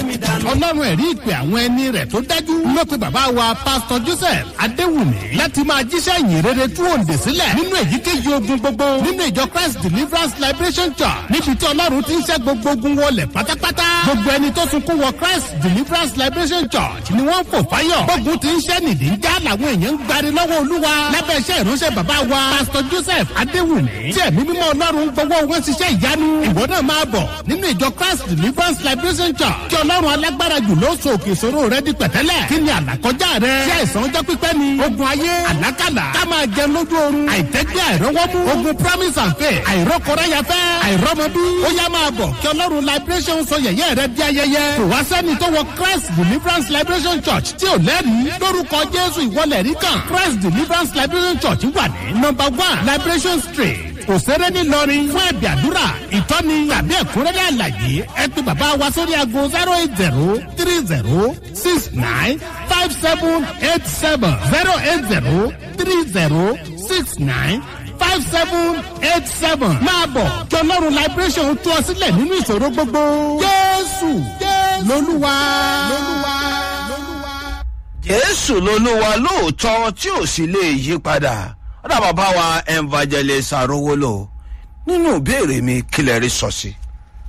mi dànù. ọlọ́run ẹ̀rí ìpè àwọn ẹni rẹ̀ tó dájú ló pe bàbá wa pásítọ̀ joseph adéwùmí láti máa jíṣẹ́ ìyìn rere tú òǹdè sílẹ̀ nínú èyíkéyìí ogun gbogbo nínú ìjọ christ deliverance liberation church níbi tí ọlọ́run ti ń ṣẹ́ gbogbo ogun wọlé pátápátá gbogbo ẹni tó sunkún wọ christ deliverance liberation church ni wọ́n fò fáyọ̀ gbógun ti ń ṣẹ́ nìdí ń já làwọn èèyàn ń gbari lọ́wọ́ olúwa lábẹ́ iṣẹ́ ìránṣẹ́ bàbá wa pásítọ̀ joseph adéwùmí tí ẹ̀mí mímọ́ ọlọ́run gbọ́wọ́ wọn ṣiṣẹ́ ìyanu ìwọ náà máa bọ̀ nínú ìjọ christ deliverance liberation church kí ọlọ́run alágbára jù ló so òkè ìṣòro rẹ di pẹ̀tẹ́lẹ̀ kí ni àlàkọjá rẹ ṣé àìsàn ọjọ́ pípẹ́ ni ogun ayé àlákàlà ká máa jẹun lójú oorun àìtẹ́gbẹ́ àìrọ́wọ́mú ogun promise and faith àìrọ́kọ̀ráyafẹ́ àìrọ́mọbí ó yá máa bọ̀ kí ọlọ́run liberation sọ yẹ̀yẹ́ rẹ di ayẹyẹ kò wá sẹ́ni tó wọ christ deliverance liberation church tí ò lẹ́rìí lórúkọ jésù ìwọlẹ̀ rí kan christ deliverance liberation church wà ní number one liberation street òṣèré ńìlọrin fún ẹ̀bì àdúrà ìtọ́ni tàbí ẹ̀kúnrẹ́rẹ́ àlàyé ẹ pé bàbá wa sórí aago zero eight zero three zero six nine five seven eight seven zero eight zero three zero six nine five seven eight seven máa bọ̀ kí ọlọ́run liberation tú ọ sílẹ̀ nínú ìṣòro gbogbo jésù lolúwa. jésù lolúwa lóòótọ́ tí ò sì lè yí padà ọ̀dà bàbá wa evangelist arówólò nínú ìbéèrè mi kílẹ̀ rí sọ sí.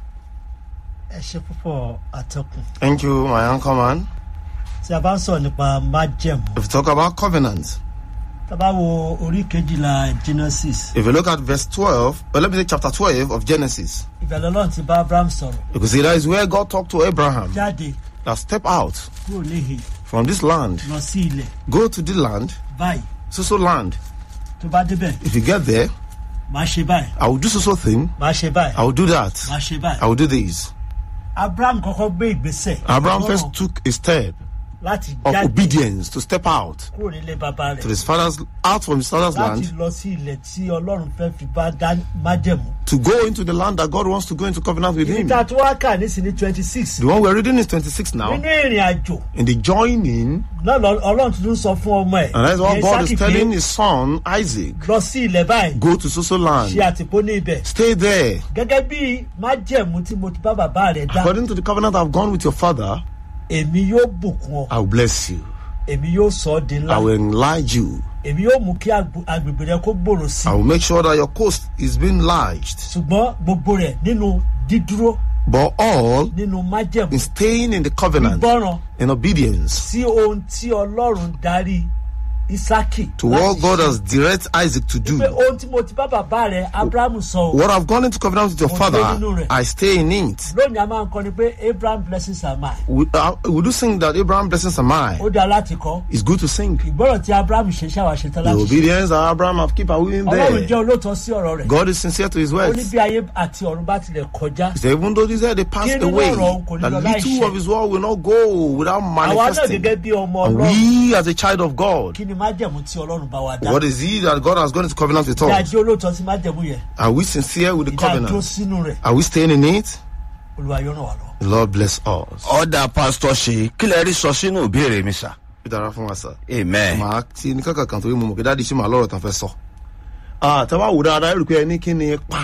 ẹ ṣe púpọ̀ àtọkùn Thank you, my uncle man. tí a bá ń sọ̀rọ̀ nípa májẹ̀mú If you talk about covenant, tá a bá wo orí kejìlá genesis if you look at verse 12, well, let me say chapter 12 of Genesis, ìbẹ̀lẹ̀ ọlọ́run ti bá abraham sọ̀rọ̀ you can see that is where God talked to Abraham jáde that step out kúrò níhìn from this land, lọ sí ilẹ̀ go to the land, báyìí so so land. tó bá débẹ̀ If you get there, máa ṣe báyìí I will do so so thing, máa ṣe báyìí I will do that, máa ṣe I báyìí will do this. abraham kọ́kọ́ gbé ìgbésẹ̀ Abraham ìgbọràn first took a step láti of jáde obedience to step out kúrò nílé bàbá to rẹ̀ his father's out from his father's láti land lọ sí ilẹ̀ tí ọlọ́run fẹ́ fi bá dá májẹ̀mú. to go into the land that God wants to go into covenant with ibi him. tá a tún wá kà nísìnyí twenty six The one we're reading is 26 now. nínú ìrìn àjò In the joining, náà lọ- ọlọ́run tuntun sọ fún ọmọ ẹ̀ and that's what ìyẹn God Ísákì is pé telling his son Isaac lọ sí ilẹ̀ báyìí go to Soso ṣe land, àtìpó ní ibẹ̀ stay there. gẹ́gẹ́ bí májẹ̀mú tí mo ti bá bàbá rẹ̀ dá According to the covenant I've gone with your father, èmi yóò bùkún ọ I will bless you. èmi yóò sọ ọ́ di ńlá I will enlarge you. èmi yóò mú kí agbo- agbègbè rẹ kó gbòòrò sí I will make sure that your coast is being enlarged. ṣùgbọ́n gbogbo rẹ̀ nínú dídúró But all nínú májẹ̀mú in staying in the covenant, gbọ́ràn in obedience sí ohun tí ọlọ́run darí isaki to what God has direct Isaac to do. pé ohun tí mo ti bá bàbá rẹ̀ abrahamu sọ o What I've gone into covenant with your Mo father, dé nínú rẹ̀. I stay in it. lónìí a máa ń kọ́ni pé abraham blessings are mine We, uh, we do sing that Abraham blessings are mine. ó dáa láti kọ́ It's good to sing. ìgbọ́ràn tí abraham ṣe ṣàwà ṣe tán The láti ṣe obedience that Abraham have keep are in ọlọ́run jẹ́ there. olóòótọ́ sí ọ̀rọ̀ rẹ̀ God is sincere to his ó ní words. bí ayé àti ọ̀run bá tilẹ̀ kọjá He said, even though these are they passed Kí nínú away, ọ̀rọ̀ kò ní that lọ little láìṣẹ. of his word will not go without àwa náà manifesting. gẹ́gẹ́ bí ọmọ And ọlọ́run we, as a child of God, kí ni májẹ̀mú tí ọlọ́run bá wa dá what is he that God has gone into covenant with ìdá us? jẹ́ olóòótọ́ sí májẹ̀mú yẹn Are we sincere with the ìdá dúró covenant? sínú rẹ̀ Are we staying in it? olúwa yóò ràn wá lọ. The Lord bless us. ọ̀dà pásítọ̀ ṣe kílẹ̀ rí sọ sínú ìbéèrè mi sà. Dára fún wa sir. amen. màá ti ní kankan kan torí mo mọ̀ pé dáàdi ṣì máa lọ́rọ̀ tán fẹ́ sọ. tẹ́ bá wò dáadáa rí i pé ẹni kí ni ipa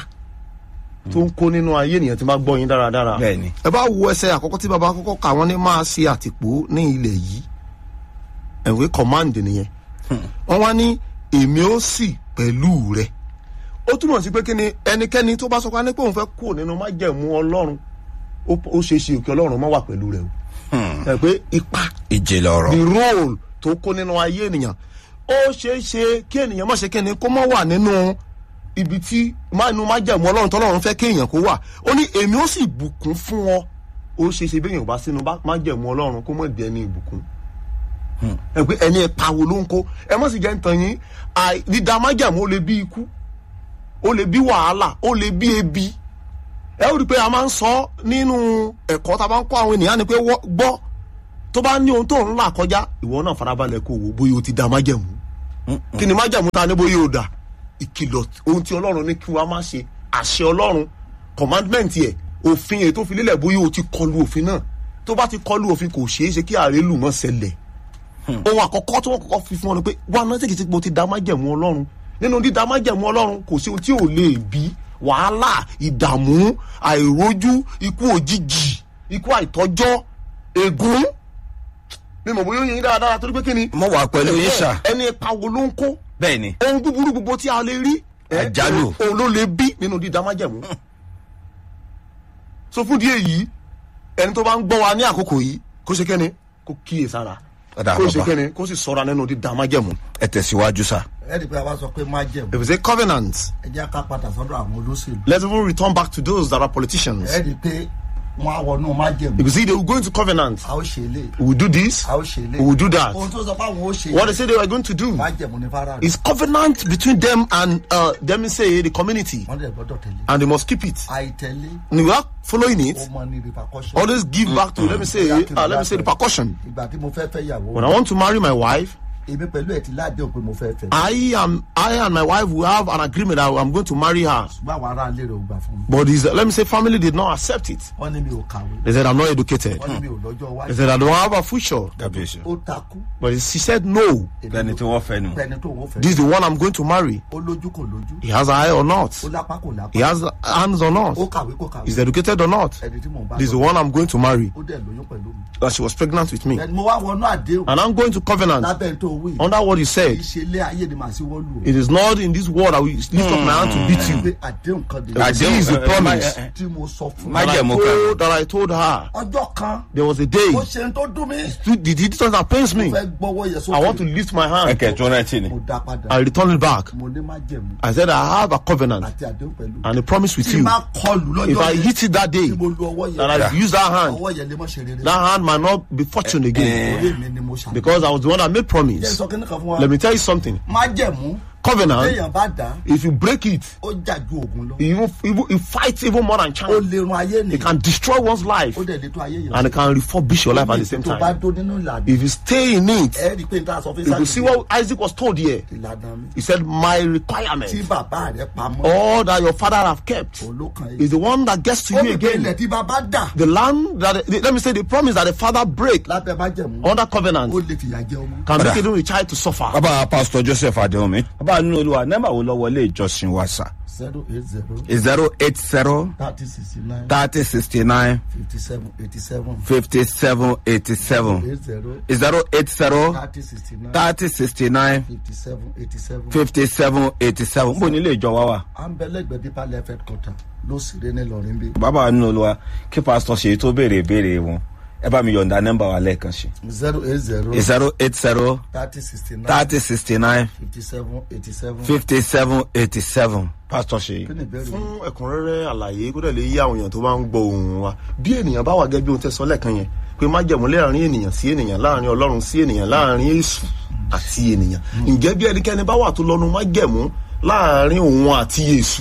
tó ń kó nínú ayé ènìyàn tí máa gbọ́ yín dáradára. Bẹ́ẹ̀ni. ẹ bá wo ẹsẹ̀ àkọ́kọ́ tí baba kọ́kọ́ kà wọ́n ní máa ṣe àtìpó ní ilẹ̀ yìí ẹ̀wé command nìyẹn. wọ́n wá ní èmi ó sì pẹ̀lú rẹ̀. ó túmọ̀ sí pé kí ni ẹnikẹ́ni tó bá sọ pé a ní pé òun fẹ́ kúrò nínú májẹ̀mú ọlọ́run ó ó ṣeé ṣe òkè ọlọ́run má wà pẹ̀lú rẹ̀ o. ẹ pé ipa ìjìnlẹ̀ ọ̀rọ̀. the role tó kó nínú ayé ènìyàn ó ṣeé ṣe kí ènìyàn má ṣe kí ni kó má wà nínú ibi tí má inú má jẹ̀mú ọlọ́run tọ́lọ́run fẹ́ kí èèyàn kó wà ó ní èmi ó sì bùkún fún ọ ó ṣeé ṣe bí èèyàn bá sínú bá- má jẹ̀mú ọlọ́run kó mọ̀ di ẹni ìbùkún ẹ pé ẹni ẹ̀ka wo ló ń kó ẹ má sì jẹ́ ń tan yín àì- dídá má jẹ̀mú ó lè bí ikú ó lè bí wàhálà ó lè bí ebi ẹ ó rí i pé a máa ń sọ nínú ẹ̀kọ́ tá a bá ń kọ́ àwọn ènìyàn ni pé wọ́- gbọ́ tó bá ní ohun tó ń là kọjá ìwọ náà farabalẹ̀ kó wò bóyá o ti da májẹ̀mú kí ni májẹ̀mú ta ni bóyá o dà ìkìlọ̀ ohun tí ọlọ́run ní kí wọ́n má ṣe àṣẹ ọlọ́run commandment yẹ òfin èyí tó fi lélẹ̀ bóyá o ti kọlu òfin náà tó bá ti kọlu òfin kò ṣeé ṣe kí àrélù mọ́ ṣẹlẹ̀ ohun àkọ́kọ́ tí wọ́n kọ́kọ́ fi fún ọ ni pé wà á náà tètè mo ti da májẹ̀mú ọlọ́run nínú dídá májẹ̀mú ọlọ́run kò sí ohun tí ò lè bí wàhálà ìdààmú àìrójú ikú òjijì ikú àìtọ́jọ́ ègún mi mọ̀ bóyá ó yin dáadáa torí pé kí ni. mo wà pẹ̀lú yín sà ẹni ipa wo ló ń kó bẹ́ẹ̀ ni ohun búburú gbogbo tí a lè rí. ẹ, Àjálù. òun ló lè bí nínú dídá májẹ̀mú. so fún díẹ̀ yìí ẹni tó bá ń gbọ́ wa ní àkókò yìí kó ṣe kẹ́ni kó kíyè sára Ọ̀dà kó ṣe bàbá. kẹ́ni kó sì sọ̀ra nínú dídá májẹ̀mú. ẹ tẹ̀síwájú sà. ẹ̀rí pé a wá sọ pé má jẹ̀mú if it's a covenant ẹ jẹ́ ká padà sọ́dọ̀ àwọn olóṣèlú let's even return back to those that are politicians. ẹ̀rí pé wọ́n á wọnú má jẹ̀mú if you see they will go into covenant a ó ṣe lé we will do this a ó ṣe lé we will do that ohun tó sọ pé àwọn ó ṣe what they say they were going to do má jẹ̀mú ní fara rẹ̀ is covenant between them and uh, them say the community wọ́n dẹ̀ gbọ́dọ̀ tẹ̀lé and they must keep it àìtẹ̀lé and without following it ó mọ ní repercussion always give back to let me say uh, let me say the percussion ìgbà tí mo fẹ́ fẹ́ yàwó when i want to marry my wife èmi pẹ̀lú ẹ̀ ti láàdéhùn pé mo fẹ́ fẹ́ i am i and my wife will have an agreement that i'm going to marry her ṣùgbọ́n àwọn ará ilé rẹ̀ ò gbà fún mi but his let me say family did not accept it wọ́n ní mi ò kàwé they said i'm not educated wọ́n ní mi ò lọ́jọ́ they iwájú said i don't have a future kábíyèsí. ó takú but she said no lẹni tí wọ́n fẹ́ nu. pẹ̀ni tó wọ́n fẹ́ this is the one i'm going to marry ó lójú kò lójú he has an eye or not ó lápá kò lápá he has hands or not ó kàwé kò kàwé is educated or not ẹni tí mò ń bá this is the lọ one i'm going to marry ó dẹ̀ lóyún pẹ̀lú mi that she was pregnant with me ẹni mo wá wọnú àdéhùn and i'm going to covenant lábẹ́ tó wí under what he kì said í ṣe ilé ayé ni màá sí wọ́lù o it is not in this world i will lift up my hand to beat you pé àdéhùn kan dé Àdéhùn. is the promise. tí mo sọ fún Má un that I, Májẹ̀mú told, that I told her ọjọ́ kan there was a day ó ṣe ń tó dún mi the the distance that pains me fẹ́ gbọ́wọ́ yẹ i want to sókè lift my hand ẹkẹ tó rántí ni. mo dá padà i return it back mo ní má jẹ̀mú i said i have a covenant àti àdéhùn pẹ̀lú and a promise with tí you má kọlù if lọ́jọ́ i yẹn hit it that day tí mo lu ọwọ́ that yẹn i use that hand ọwọ́ yẹn lè mọ̀ ṣe rere that hand might not be fortune again orí mi ni mo ṣàlùyẹ because i was the one that made promise sọ kí ni kan fún wa let me tell you something má jẹ̀mú covenant téèyàn bá dá if you break it ó jà ju ògùn lọ it even even it fights even more than ó chance lè run ayé it nìyí can destroy one's life ó dẹ̀ lè tó ayé yẹn and it can refurbish your life at the same tó bá time dó nínú ìlànà if you stay in it ẹ rí i pé n ta sọ fún you will see what isaac was told here ìlànà mi he said my tí requirement bàbá rẹ pamọ́ all that your father have kept olókan is yìí the one that gets to ó you ní pé ilẹ̀ again tí bàbá dà the land that the, let me say the promise that the father break lábẹ́ má jẹ̀mú under covenant ó lè fìyà jẹ ọmọ. can Brother. make even a child to suffer bàbá pásítọ̀ joseph adéhùnmí. bàbá nínú olúwa nẹ́ẹ̀mà wo lọ́wọ́ ilé ìjọsìn wa sà. zero eight zero zero eight zero thirty sixty nine thirty sixty nine fifty seven eighty seven fifty seven eighty seven eight zero zero eight zero thirty sixty nine thirty sixty nine fifty seven eighty seven. fifty seven eighty seven. n bò ní ilé ìjọ wa wà. à ń bẹ lẹ́gbẹ̀ẹ́ dípà left headquarter ló sì ré ní lọ́rin bí. bàbá nínú olúwa kí pásítọ̀ ṣe tó béèrè ìbéèrè wọn ẹ bá mi yọ̀ǹda nẹ́mbà wa lẹ́ẹ̀kan sí. zero eight zero zero eight zero thirty sixty nine thirty sixty nine fifty seven eighty seven. fifty seven eighty seven. pásítọ̀ ṣe kí ni ìbéèrè yìí? fún ẹ̀kúnrẹ́rẹ́ àlàyé kó dẹ̀ lè yí àwọn èèyàn tó bá ń gbọ́ ohùn wa bí ènìyàn bá wà gẹ́gẹ́ bí ohun tẹ́ sọ lẹ́ẹ̀kan yẹn pé má jẹ̀mú láàrin ènìyàn sí ènìyàn láàrin ọlọ́run sí ènìyàn láàrin èṣù àti ènìyàn ǹjẹ́ bí ẹnikẹ́ni bá wà tó lọ́nu má jẹ̀mú láàrin òun àti èṣù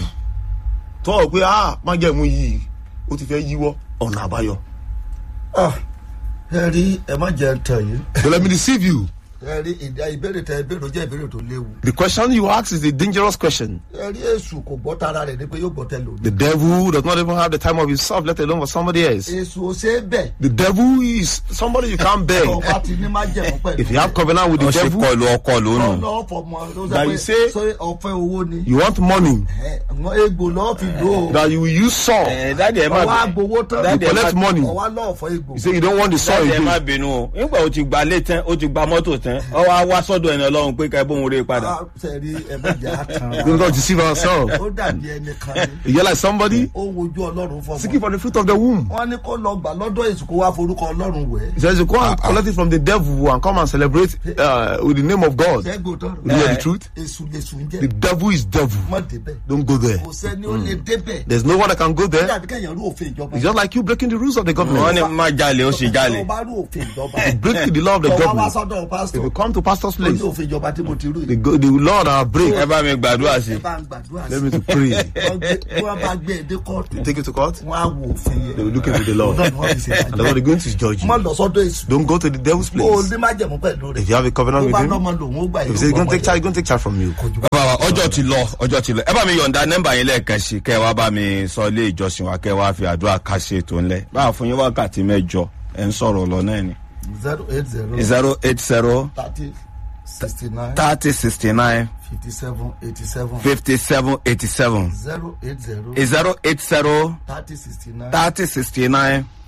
tó ọ̀ pé ah má jẹ̀mú yìí ó ti fẹ́ yíwọ́ ọ̀nà àbáyọ. Ah, ẹ rí ẹ má jẹ tàn yìí so let me deceive you ẹ rí ìdá ìbéèrè tẹ ìbéèrè jẹ́ ìbéèrè tó léwu. the question you ask is a dangerous question ẹ rí èṣù kò gbọ́ tara rẹ̀ ní pé yóò gbọ́ tẹ lòdì. the devil does not even have the time of himself let alone for somebody else èṣù ò ṣe é bẹ̀. the devil is somebody you can't beg ọba ti ní má jẹ̀mú pẹ̀lú. if you have covenant with the wọ́n ṣe devil kọlu ọkọ lónù. lọ́ọ́ fọmọ ló That sọ you pé say- ṣé ọ̀fẹ́ owó ni. you want money ẹ àwọn egbò lọ́ọ́ fi lò ó. that you will use saw dáàdi ẹ má ọwọ́ agbowó tán. Daddy, you ẹ má- collect money ọwọ́ lọ́ọ̀ fọ egbò. you say you don't want the saw dáàdi ẹ má again bínú o nígbà o ti gba lé tán o ti gba mọ́tò tán ọ wá wá sọ́dọ̀ ẹni ọlọ́run pé ká ẹ bóun rè padà. Ah, sẹ́ẹ̀rí ẹ má jẹ́ àtàn. we don't deceive ourselves ó dàbí ẹnìkan ni. you hear like somebody ó wojú ọlọ́run seeking fọmọ. for the fruit of the womb wọ́n ní kó lọ gbà lọ́dọ̀ èṣù kó wá forúkọ ọlọ́run wẹ̀. he says you go and collect it from the devil and come and celebrate uh, with the name of God sẹ́gbò tán. you hear the truth èṣù lèṣù ń the jẹ́. devil is devil mọ̀ débẹ̀. don't go there kò sẹ́ni ó lè débẹ̀. there's no one that can go there dàbí kẹ́yìn rú òfin ìjọba. it's just like you breaking the rules of the wọ́n government ní má jalè ó sì jalè. tó bá rú òfin ìjọba. break the law of the tó wá wá government sọ́dọ̀ if pásítọ̀. you come to pastor's ó ní place òfin ìjọba tí mo ti rú the, yìí. go- the law that I break ẹ bá mi gbàdúrà sí ẹ i. bá ń gbàdúrà let sí me to pray wọ́n gbé- bí wọ́n bá gbé ẹdẹ kóòtù take it to court wọ́n á wo òfin they will yẹn. look into the law Ọlọ́run wọ́n fi ṣe and then they're going to judge mọ́ you lọ sọ́dọ̀ èṣù. don't go to the devil's ó place ní má jẹ̀mú pẹ̀lú rẹ̀. if you have a covenant tó with bá him lọ́mọ lòun ó gbà if he says he's going to take charge he's going to take charge from you bàbá wa ọjọ́ ti lọ ọjọ́ ti lọ ẹ bá mi yọ̀ǹda nẹ́mbà yín lẹ́ẹ̀kan sí kẹ́ ẹ wá bá mi sọ ilé ìjọsìn wa kẹ́ ẹ wá fi àdúrà ká ṣe ètò ńlẹ̀ báà fún yín wákàtí mẹ́jọ ẹ̀ ń sọ̀rọ̀ lọ náà ni. zero eight zero zero eight zero thirty sixty nine thirty sixty nine fifty seven eighty seven fifty seven eighty seven zero eight zero zero eight zero thirty sixty nine thirty sixty nine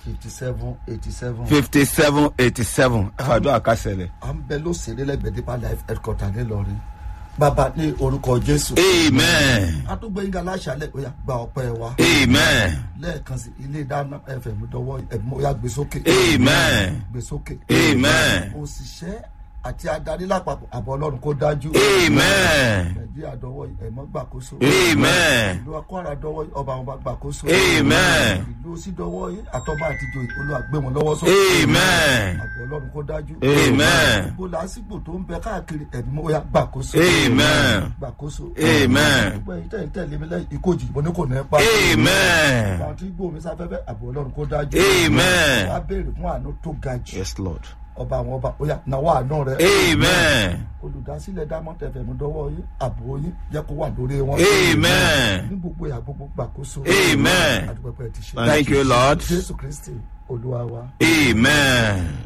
fifty seven eighty seven. fifty seven eighty seven ẹ fàdúrà kásẹ̀lẹ̀. à ń bẹ lóṣèré lẹ́gbẹ̀ẹ́ dípà life headquarter nílọrin bàbá ní orúkọ jésù. amen àtúgbò yín gàlá àṣàlẹ̀ ó yà gba ọpẹ́ wa. amen lẹ́ẹ̀kan sí ilé ìdáná fm dọwọ́ ẹ̀mú ó yà gbé sókè. amen gbé sókè. amen òṣìṣẹ́ àti adarí lápapọ̀ àbọ̀ ọlọ́run kó dájú. amen nàìjíríà dọwọ́ ẹ̀mọ́ gbàkóso. amen ìlú akwara dọwọ́ ọba àwọn bá gbàkóso. Amen. ìlú òsì dọwọ́ àtọ́ba àtijọ́ olúwa gbé wọn lọ́wọ́ sókè. amen àbọ̀ ọlọ́run kó dájú. Amen. gbogbo làásìgbò tó ń bẹ káàkiri ẹ̀mí ó yà gbàkóso. Amen. gbàkóso. Amen. gbogbo ẹ̀yin tẹ̀ ń tẹ̀lé mi lẹ́yìn ikú òjì mo ní kò ní ẹ pa. amen àwọn tí gbòmí sáfẹ́fẹ́ àbọ̀ ọlọ́run kó dájú. Amen. wọ́n á béèrè fún àánú tó ga jù. yes lord ọba àwọn ọba ó yà náwó àánú rẹ. amen olùdásílẹ̀ diamond fm dọwọ́ yín àbò yín jẹ́ kó wà lórí wọn. amen ní gbogbo ìyá gbogbo gbàkóso. Amen. àdúgbò pẹ́ ti ṣe. thank you lord jésù kristi olúwa wa. amen.